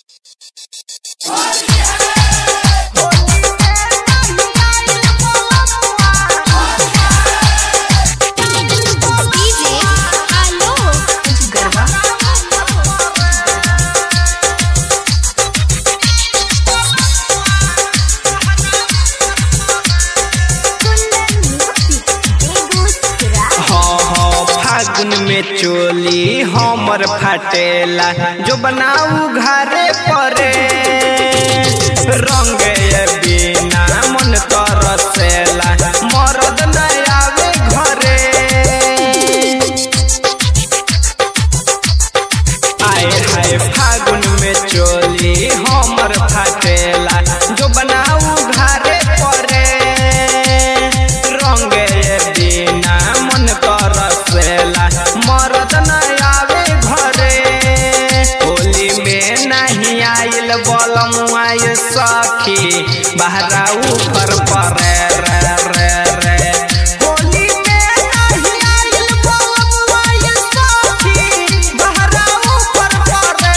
DJ Alok Garba हाँ हाँ फागुन में चोली हमर फाटेला जो बनाऊ घरे परे रंग बिना मन तरसेला मरद न आवे घरे आए हाय फागुन में चोली हमर फाटेला जो बनाऊ घरे परे रंग बिना मन तरसेला मरद न आवे घरे होली में नहीं आइल बलम आय सखी बहरा ऊपर परे रे रे रे होली में नहीं आइल बलम आय सखी बहरा ऊपर परे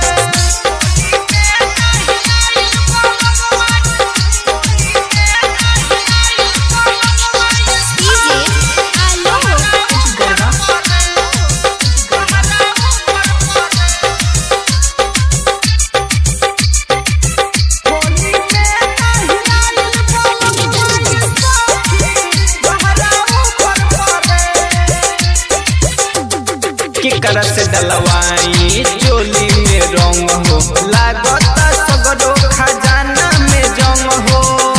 DJ Alok Garba केकर से डलवाई चोली में रंग हो लागत सगरो खजाना में जंग हो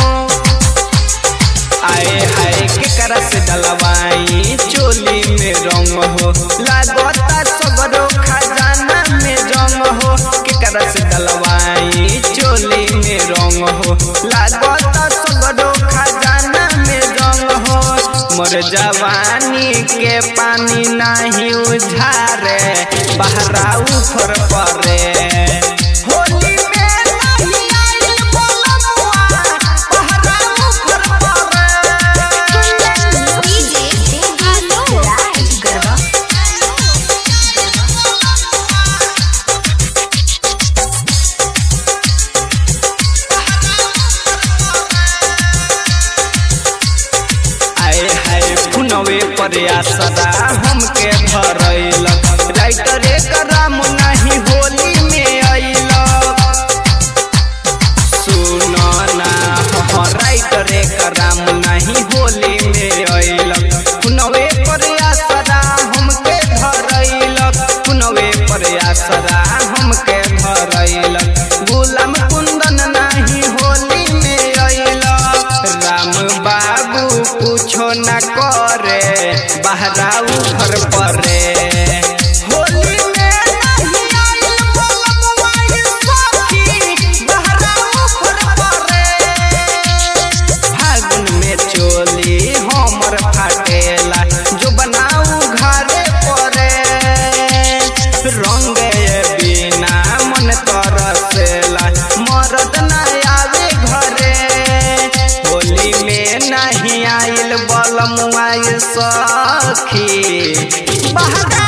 आए हाय केकर से डलवाई चोली में रंग हो लागत सगरो खजाना में जंग हो केकर से डलवाई चोली में रंग हो लागत सगरो खजाना में जंग हो मोर जवानी के पानी नहीं उझारे बहरा ऊपर परे होली में नहीं आइल बलमुआ, बहरा ऊपर परे। DJ Alok Garba आए हाय फुनवे पर आसरा हमके धरैलक राइटरे कराम नहीं होली में अइलक सुन ना हो राइटरे कराम नहीं होली में अइलक फुनवे पर आसरा हमके धरैलक फुनवे पर आसरा हमके धरैलक गुलाम कुंदन नहीं होली में अइलक राम बाबू कुछो न करे बहरा ऊपर परे होली में नहीं आइल बलमुआ ये सखी, बहरा ऊपर परे। फागुन में चोली हमर फाटेला जो बनाऊ घरे परे रंग बिना मन तरसेला मरद न आवे घरे होली में नहीं आइल बलमुआ ये सखी बहरा